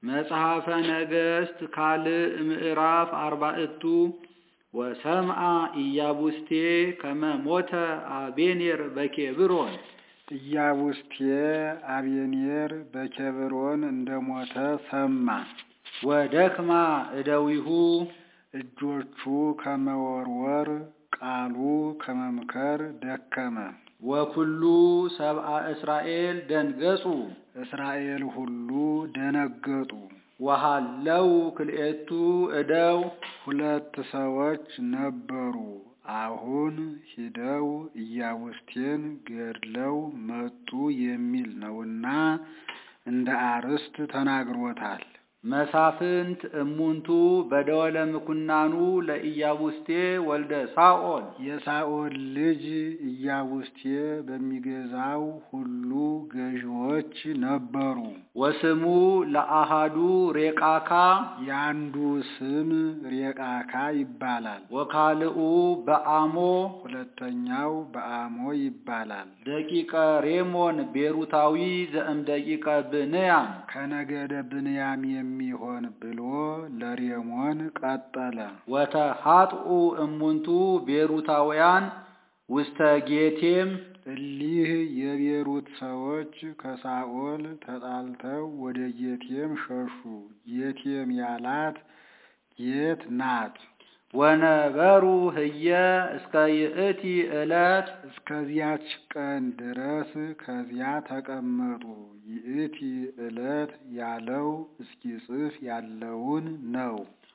መጽሐፈ ነገሥት ካልዕ ምዕራፍ አርባዕቱ ወሰምዓ ኢያቡስቴ ከመ ሞተ አቤኔር በኬብሮን ኢያቡስቴ አቤኔር በኬብሮን እንደሞተ ሰማ። ወደክማ እደዊሁ እጆቹ ከመወርወር ቃሉ ከመምከር ደከመ። ወኩሉ ሰብአ እስራኤል ደንገጹ እስራኤል ሁሉ ደነገጡ። ወሃለው ክልኤቱ እደው ሁለት ሰዎች ነበሩ። አሁን ሂደው ኢያቡስቴን ገድለው መጡ የሚል ነውና እንደ አርዕስት ተናግሮታል። መሳፍንት እሙንቱ በደወለ ምኩናኑ ለኢያቡስቴ ወልደ ሳኦል የሳኦል ልጅ ኢያቡስቴ በሚገዛው ሁሉ ገዢዎች ነበሩ። ወስሙ ለአሃዱ ሬቃካ ያንዱ ስም ሬቃካ ይባላል። ወካልኡ በአሞ ሁለተኛው በአሞ ይባላል። ደቂቀ ሬሞን ቤሩታዊ ዘእም ደቂቀ ብንያም ከነገደ ብንያም የሚሆን ብሎ ለሬሞን ቀጠለ። ወተሃጥኡ እሙንቱ ቤሩታውያን ውስተ ጌቴም እሊህ የቤሩት ሰዎች ከሳኦል ተጣልተው ወደ ጌቴም ሸሹ። ጌቴም ያላት ጌት ናት። ወነበሩ ህየ እስከ ይእቲ ዕለት እስከዚያች ቀን ድረስ ከዚያ ተቀመጡ። ይእቲ ዕለት ያለው እስኪጽፍ ያለውን ነው።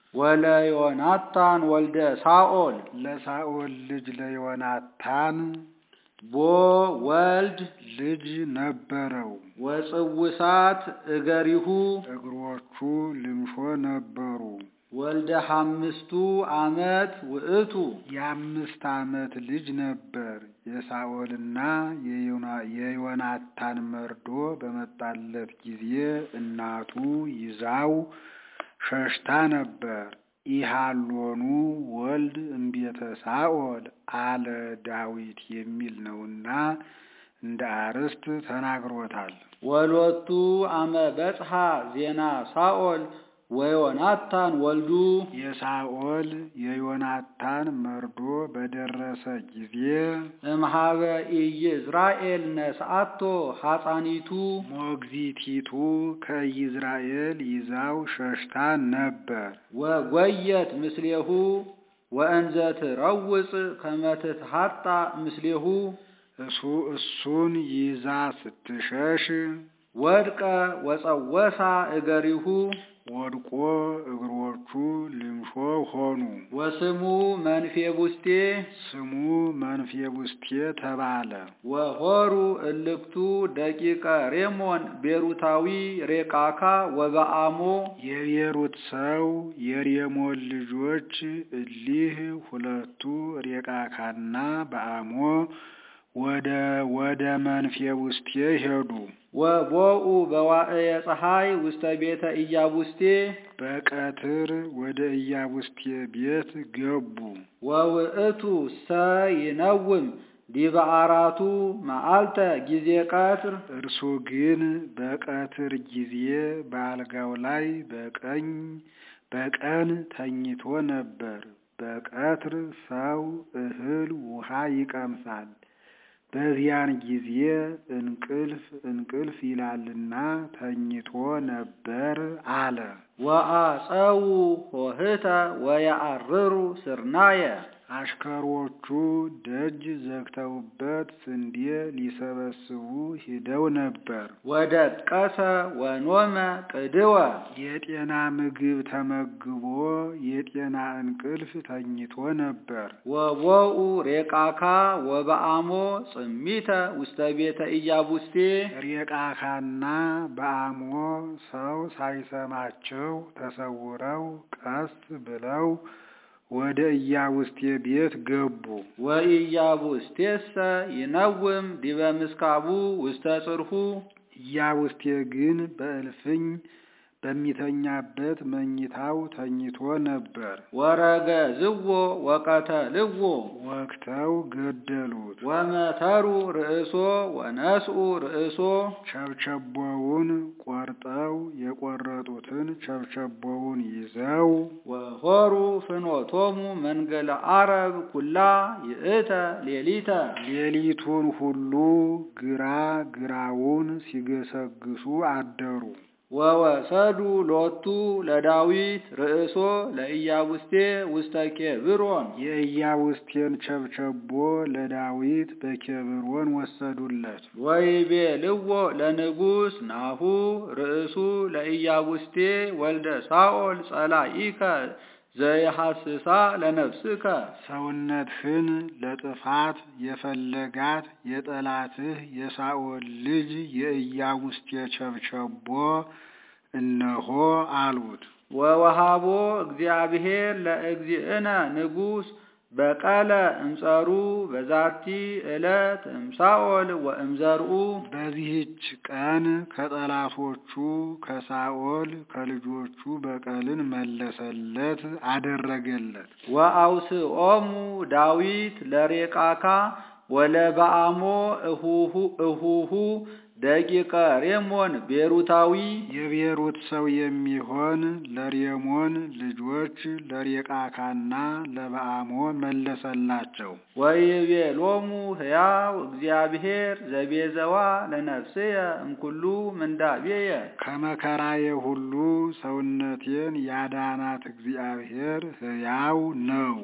ወለዮናታን ወልደ ሳኦል ለሳኦል ልጅ ለዮናታን ቦ ወልድ ልጅ ነበረው። ወጽውሳት እገሪሁ እግሮቹ ልምሾ ነበሩ። ወልደ ሐምስቱ ዓመት ውእቱ የአምስት ዓመት ልጅ ነበር። የሳኦልና የዮናታን መርዶ በመጣለት ጊዜ እናቱ ይዛው ሸሽታ ነበር። ኢሃሎኑ ወልድ እምቤተ ሳኦል አለ ዳዊት የሚል ነውና እንደ አርዕስት ተናግሮታል። ወሎቱ አመ በጽሐ ዜና ሳኦል ወዮናታን ወልዱ የሳኦል የዮናታን መርዶ በደረሰ ጊዜ እምሃበ ኢይዝራኤል ነስአቶ ሐፃኒቱ ሞግዚቲቱ ከኢዝራኤል ይዛው ሸሽታ ነበር። ወጎየት ምስሌሁ ወእንዘ ትረውፅ ከመ ትትሐጣ ምስሌሁ እሱ እሱን ይዛ ስትሸሽ ወድቀ ወጸወሳ እገሪሁ ወድቆ እግሮቹ ልምሾ ሆኑ። ወስሙ መንፌቡስቴ ስሙ መንፌቡስቴ ተባለ። ወሆሩ እልክቱ ደቂቀ ሬሞን ቤሩታዊ ሬቃካ ወበአሞ የቤሩት ሰው የሬሞን ልጆች እሊህ ሁለቱ ሬቃካና በአሞ ወደ ወደ መንፌቡስቴ ሄዱ። ወቦኡ በዋዕየ ፀሐይ ውስተ ቤተ ኢያቡስቴ በቀትር ወደ ኢያቡስቴ ቤት ገቡ። ወውእቱ ሰ ይነውም ዲበ አራቱ መዓልተ ጊዜ ቀትር እርሱ ግን በቀትር ጊዜ በአልጋው ላይ በቀኝ በቀን ተኝቶ ነበር። በቀትር ሰው እህል ውሃ ይቀምሳል። በዚያን ጊዜ እንቅልፍ እንቅልፍ ይላልና ተኝቶ ነበር አለ። ወአፀው ሆህተ ወየዐርሩ ስርናየ አሽከሮቹ ደጅ ዘግተውበት ስንዴ ሊሰበስቡ ሂደው ነበር። ወደቀሰ ወኖመ ቅድወ የጤና ምግብ ተመግቦ የጤና እንቅልፍ ተኝቶ ነበር። ወቦኡ ሬቃካ ወበአሞ ጽሚተ ውስተ ቤተ ኢያቡስቴ ሬቃካና በአሞ ሰው ሳይሰማቸው ተሰውረው ቀስ ብለው ወደ ኢያቡስቴ ቤት ገቡ። ወኢያቡስቴሰ ይነውም ዲበ ምስካቡ ውስተ ጽርሑ ኢያቡስቴ ግን በእልፍኝ በሚተኛበት መኝታው ተኝቶ ነበር። ወረገዝዎ ወቀተልዎ ወግተው ገደሉት። ወመተሩ ርእሶ ወነስኡ ርእሶ ቸብቸቦውን ቆርጠው የቆረጡትን ቸብቸቦውን ይዘው ወሆሩ ፍኖቶሙ መንገለ አረብ ኩላ ይእተ ሌሊተ ሌሊቱን ሁሉ ግራ ግራውን ሲገሰግሱ አደሩ። ወወሰዱ ሎቱ ለዳዊት ርእሶ ለኢያቡስቴ ውስተ ኬብሮን የኢያቡስቴን ቸብቸቦ ለዳዊት በኬብሮን ወሰዱለት። ወይቤልዎ ለንጉሥ ናሁ ርእሱ ለኢያቡስቴ ወልደ ሳኦል ጸላኢከ ዘይሐስሳ ለነፍስከ ሰውነትህን ለጥፋት የፈለጋት የጠላትህ የሳኦል ልጅ የኢያቡስቴ ቸብቸቦ እነሆ አሉት። ወወሃቦ እግዚአብሔር ለእግዚእነ ንጉሥ በቀለ እምጸሩ በዛቲ ዕለት እምሳኦል ወእምዘርኡ በዚህች ቀን ከጠላቶቹ ከሳኦል ከልጆቹ በቀልን መለሰለት፣ አደረገለት። ወአውስኦሙ ዳዊት ለሬቃካ ወለበአሞ እሁሁ እሁሁ ደቂቀ ሬሞን ቤሩታዊ የቤሩት ሰው የሚሆን ለሬሞን ልጆች ለሬቃካና ለበአሞ መለሰላቸው። ወይቤሎሙ ሕያው እግዚአብሔር ዘቤዘዋ ለነፍስየ እምኩሉ ምንዳቤየ ከመከራዬ ሁሉ ሰውነቴን ያዳናት እግዚአብሔር ሕያው ነው።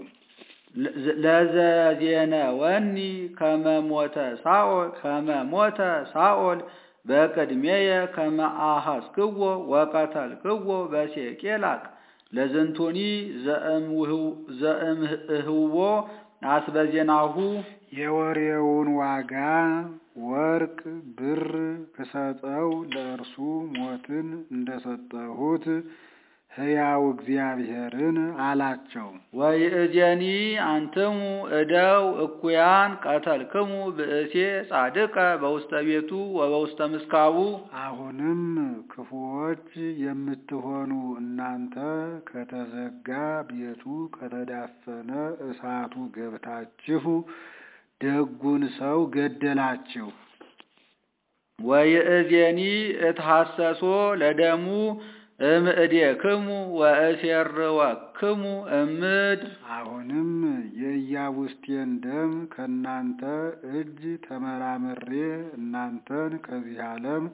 ለዘዜነወኒ ከመሞተ ሳኦል ከመሞተ ሳኦል በቅድሜየ ከመ አሐስክዎ ወቀተልክዎ በሴቄላቅ ለዝንቱኒ ዘእምህዎ አስበዜናሁ የወሬውን ዋጋ ወርቅ ብር ክሰጠው ለእርሱ ሞትን እንደሰጠሁት ሕያው እግዚአብሔርን አላቸው። ወይእዜኒ አንትሙ እደው እኩያን ቀተልክሙ ብእሴ ጻድቀ በውስተ ቤቱ ወበውስተ ምስካቡ አሁንም ክፉዎች የምትሆኑ እናንተ ከተዘጋ ቤቱ ከተዳፈነ እሳቱ ገብታችሁ ደጉን ሰው ገደላችሁ። ወይእዜኒ እትሐሰሶ ለደሙ እምእዴክሙ ወእሴርወክሙ እምድር አሁንም የኢያቡስቴን ደም ከእናንተ እጅ ተመራምሬ እናንተን ከዚህ ዓለም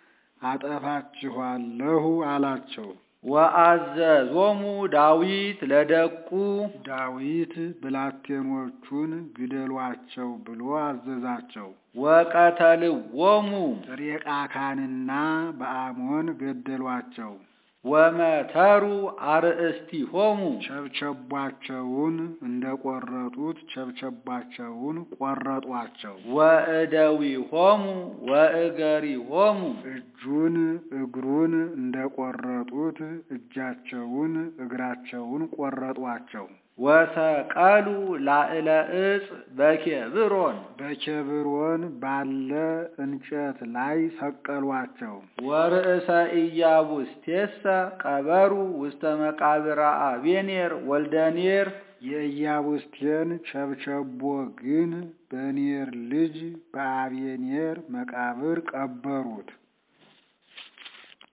አጠፋችኋለሁ አላቸው። ወአዘዞሙ ዳዊት ለደቁ ዳዊት ብላቴኖቹን ግደሏቸው ብሎ አዘዛቸው። ወቀተልዎሙ ሬቃካንና በአሞን ገደሏቸው። ወመተሩ አርእስቲሆሙ ቸብቸቧቸውን እንደቆረጡት ቸብቸቧቸውን ቆረጧቸው። ወእደዊሆሙ ወእገሪሆሙ እጁን እግሩን እንደቆረጡት እጃቸውን እግራቸውን ቆረጧቸው። ወሰቀሉ ላዕለ ዕፅ በኬብሮን በኬብሮን ባለ እንጨት ላይ ሰቀሏቸው። ወርእሰ ኢያቡስቴሰ ቀበሩ ውስተ መቃብረ አቤኔር ወልደ ኔር የኢያቡስቴን ቸብቸቦ ግን በኔር ልጅ በአቤኔር መቃብር ቀበሩት።